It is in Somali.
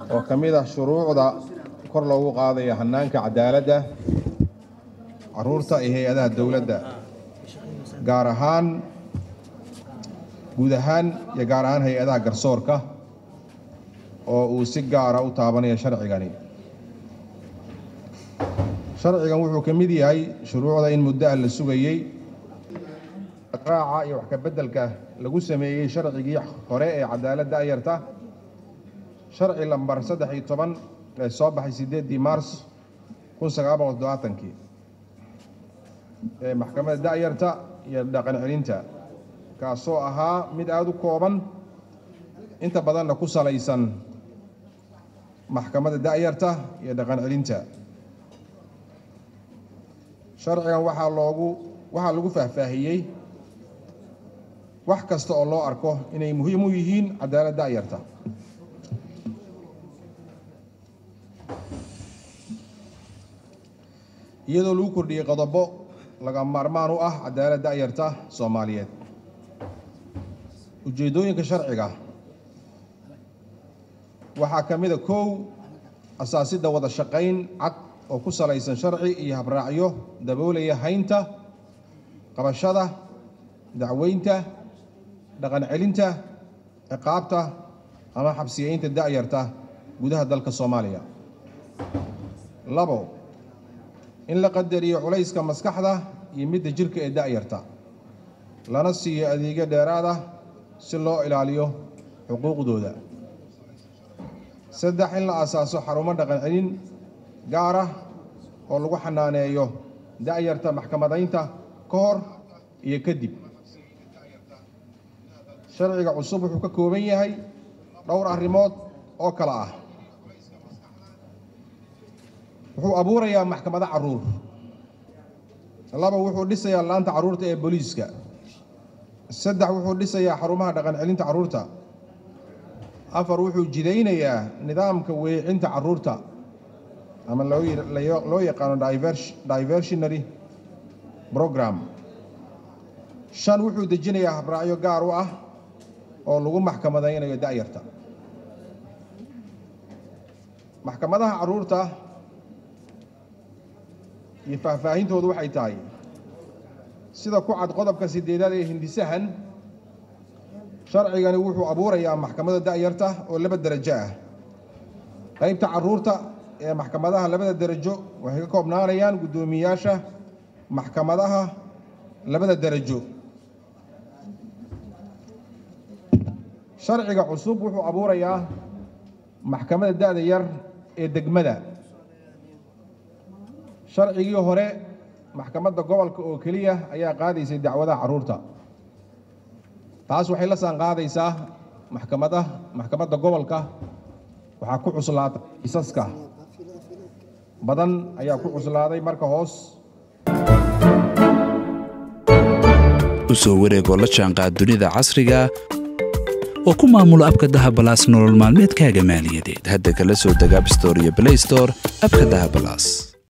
oo ka mid ah shuruucda kor loogu qaadayo hannaanka cadaaladda carruurta iyo hay-adaha dowladda gaar ahaan guud ahaan iyo gaar ahaan hay-adaha garsoorka oo uu si gaara u taabanayo sharcigani sharcigan wuxuu ka mid yahay shuruucda in muddo ah la sugayey raaca iyo wax ka beddelka lagu sameeyey sharcigii hore ee cadaaladda ayarta sharci lambar saddex iyo toban ee soo baxay siddeeddii maars kun sagaal boqol toddobaatankii ee maxkamadda da'yarta iyo dhaqan celinta kaasoo ahaa mid aada u kooban inta badanna ku salaysan maxkamadda da'yarta iyo dhaqan celinta sharcigan waxaa loogu waxaa lagu faahfaahiyey wax kasta oo loo arko inay muhiim u yihiin cadaalad da'yarta iyadoo lagu kordhiyey qodobo laga maarmaan u ah cadaalad da'yarta soomaaliyeed ujeeddooyinka sharciga waxaa ka mid a kow asaasidda wada shaqayn cad oo ku salaysan sharci iyo habraacyo daboolaya haynta qabashada dacweynta dhaqan celinta ciqaabta ama xabsiyeynta da'yarta gudaha dalka soomaaliya labo in la qadariyo culayska maskaxda iyo midda jirka ee da'yarta lana siiyo adeegyo dheeraad ah si loo ilaaliyo xuquuqdooda saddex in la asaaso xarumo dhaqan celin gaar ah oo lagu xanaaneeyo da'yarta maxkamadaynta ka hor iyo kadib sharciga cusub wuxuu ka kooban yahay dhowr arrimood oo kale ah wuxuu abuurayaa maxkamado carruur laba wuxuu dhisayaa laanta carruurta ee booliiska saddex wuxuu dhisayaa xarumaha dhaqan celinta carruurta afar wuxuu jidaynayaa nidaamka weecinta carruurta ama loo yaqaano diversionary program shan wuxuu dejinayaa habraacyo gaar u ah oo lagu maxkamadaynayo da'yarta maxkamadaha carruurta iyo faahfaahintoodu waxay tahay sida ku cad qodobka sideedaad ee hindisahan sharcigani wuxuu abuurayaa maxkamadda da'yarta oo laba derajo ah qaybta carruurta ee maxkamadaha labada derajo waxay ka koobnaanayaan guddoomiyayaasha maxkamadaha labada derajo sharciga cusub wuxuu abuurayaa maxkamadda da'da yar ee degmada sharcigii hore maxkamadda gobolka oo keliya ayaa qaadaysay dacwadaha carruurta taas waxay la saan qaadaysaa maxkamada maxkamadda gobolka waxaa ku cuslaatay kiisaska badan ayaa ku cuslaaday marka hoos u soo wareegoo la jaanqaad dunida casriga oo ku maamula abka dahabalaas nolol maalmeedkaaga maaliyadeed hadda kala soo deg abstore iyo blaystore abka dahabalaas